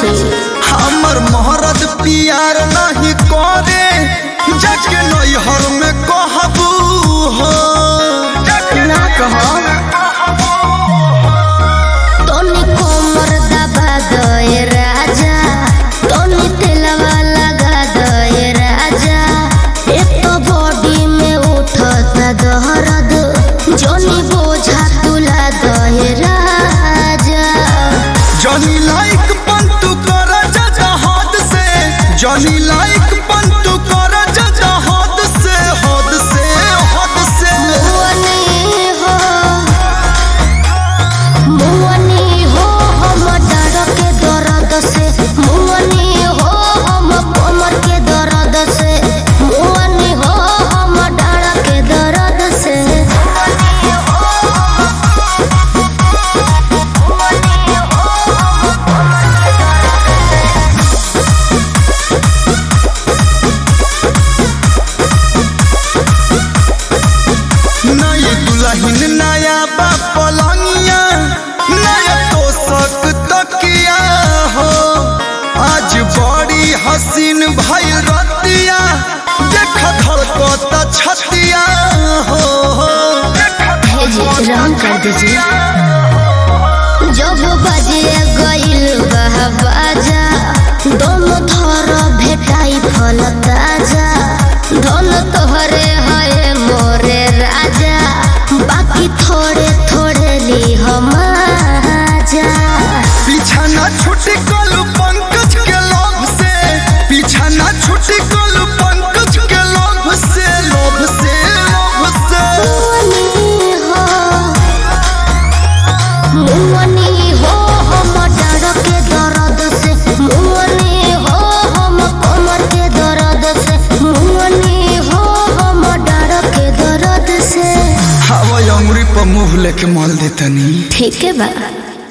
से हमर मोहरत पियार नहीं करे जाके नैहर में कहबू हो ना कहो तोनी कोमर दबा दए राजा तोनी तेलवा लगा दए राजा एक तो बॉडी में उठता दहरद जोनी बोझा तुला दए राजा जनी लाइक पंतु कर जा हद से जनी लाइक पंतु कर जा हद से हद से हद से मुअनी हो मुअनी हो हम डर के दर्द से मुअनी हो हम कमर के दर्द से मुअनी हो हम डर के दर्द से नई दुल्हन नया बा पलंगिया नया तोसक तकिया हो आज बड़ी हसीन भइल रतिया देख धड़कता छतिया हो भेजिए रंग कर दीजिए जब बजे गईल बह बाजा दोनों थर भेटाई फल ताजा धन तोहरे है मोरे राजा बाकी थोड़े थोड़े ली हम आजा पीछा ना छुटी कलू पंकज के लोभ से पीछा ना छुटी कलू पंकज के लोभ से लोभ से लोभ से मुअनी हो मुअनी हो हम डर के दर्द से मुअनी हो हम कमर के दर्द से मुअनी हो हम डर के दर्द से हवा अंगुरी पर मुंह लेके मल देतनी ठीक है बा